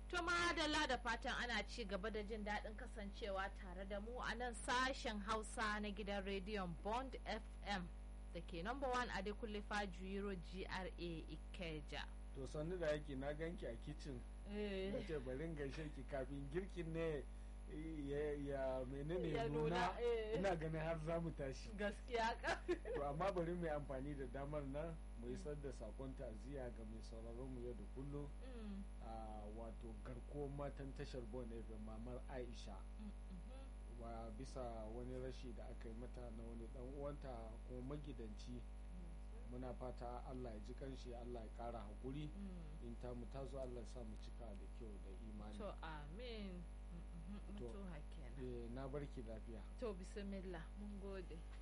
To madalla da fatan ana ci gaba da jin daɗin kasancewa tare da mu a nan sashen Hausa na gidan rediyon Bond FM da ke number one a Dekunle Fajuyiro GRA Ikeja. to sannu da yake na ganki a kicin na ce barin gaishe ki kafin girkin ne ya ya menene Ya nuna, nuna eh. ina ganin har za mu tashi Gaskiya ka. to amma bari mu yi amfani da damar nan mu isar da sakon ta'aziyya ga mai sauraron mu yau da kullum Mm, a wato garkuwar matan tashar bon FM mamar Aisha mm, mhm. wa bisa wani rashi da aka yi mata na wani dan uwanta kuma magidanci muna fata Allah ya ji kanshi Allah ya kara hakuri Mm. in ta mu tazo Allah ya sa mu cika da kyau da imani To amin. Mm, mhm, To. Mutuwa kenan. eh na barki lafiya To bismillah mun gode.